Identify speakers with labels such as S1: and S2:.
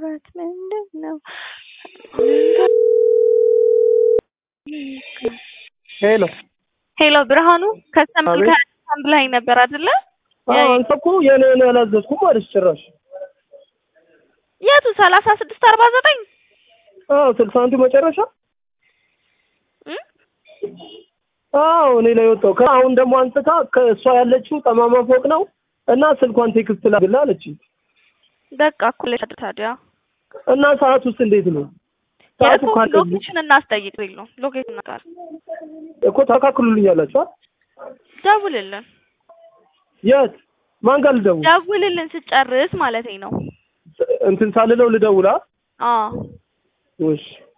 S1: ማውራት ምንድን ነው?
S2: ሄሎ
S1: ሄሎ ብርሃኑ ከስተመር
S2: አቤት።
S1: ከአንድ ላይ ነበር አይደለ?
S2: አዎ፣ አንተ እኮ የኔ ነው ያላዘዝኩም አለች ጭራሽ።
S1: የቱ ሰላሳ ስድስት አርባ ዘጠኝ
S2: አዎ ስልሳ አንዱ መጨረሻ አዎ እኔ ላይ ወጣው። ከአሁን ደግሞ አንስታ ከእሷ ያለችው ጠማማ ፎቅ ነው እና ስልኳን ቴክስት ላግላ አለች።
S1: በቃ እኮ ለሽ ታዲያ
S2: እና ሰዓት ውስጥ እንዴት ነው ሰዓቱ
S1: የእኮ
S2: ካለ
S1: ሎኬሽን እናስጠይቅ የለው ሎኬሽን ጋር
S2: እኮ ታካክሉልኝ አላችሁ አይደል?
S1: ደውልልን
S2: የት ማን ጋር ልደውል?
S1: ደውልልን ስጨርስ ማለት ነው።
S2: እንትን ሳልለው ልደውላ
S1: አዎ
S2: እሺ